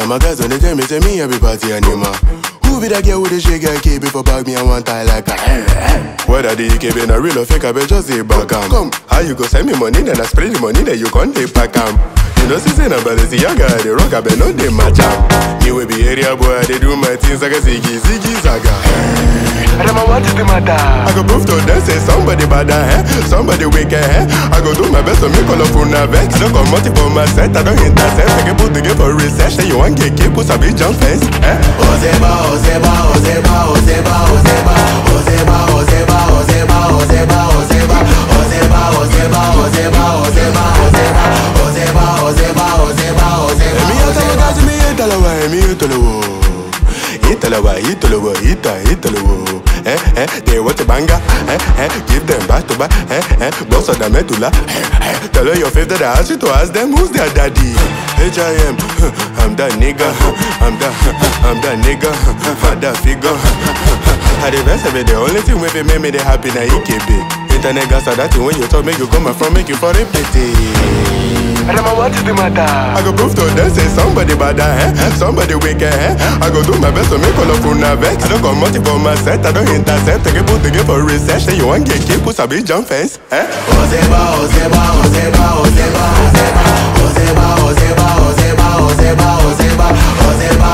of my guys when they tell me, say me every party animal. Who be that girl with the shake and keep it for bag me and one tie like a Whether the EKB na real or fake, I bet just say back am. Come, how you go send me money, then I spray the money, then you can't take back am. You know, see, say na Balenciaga, I dey rock, I bet no dey match am. Me we be area boy, I dey do my things like a ziggy, ziggy zaga. Rema, what is the matter? I go prove to them say somebody bad eh? somebody wicked eh? I go do my best to make all of una vex. No come out for my set, I don't intercept. I can put together for research. Say you want get keep, put a big jump fence. Eh? Ozeba, Ozeba, Ozeba, Ozeba, Ozeba, Ozeba, Ozeba, Ozeba, Ozeba, Ozeba, Ozeba, Ozeba, Ozeba, Ozeba, Ozeba, Ozeba, Ozeba, Ozeba, Ozeba. Emi yatalo kazi mi yatalo wa, emi yatalo wo. Italawa, Italawa, Ita, Italawa. Eh, eh, they want a banger. Eh, eh, give them back to back. Eh, eh, boss of the medulla. Eh, eh, tell her your favorite that I ask you to ask them who's their daddy. H.I.M. I'm that nigga. I'm that, I'm that nigga. Father figure. I the best of it, the only thing with it make me the happy na EKB. Internet gas are that thing when you talk, make you come from, make you for it pity. Rema, what is the matter? I go prove to them say somebody bad eh? somebody wicked eh? I go do my best to make all of una vex. I don't come out for my set, I don't intercept. I can put together for research. Say you want get keep, put a big jump fence. Eh? Ozeba, Ozeba, Ozeba, Ozeba, Ozeba, Ozeba, Ozeba, Ozeba, Ozeba, Ozeba, Ozeba,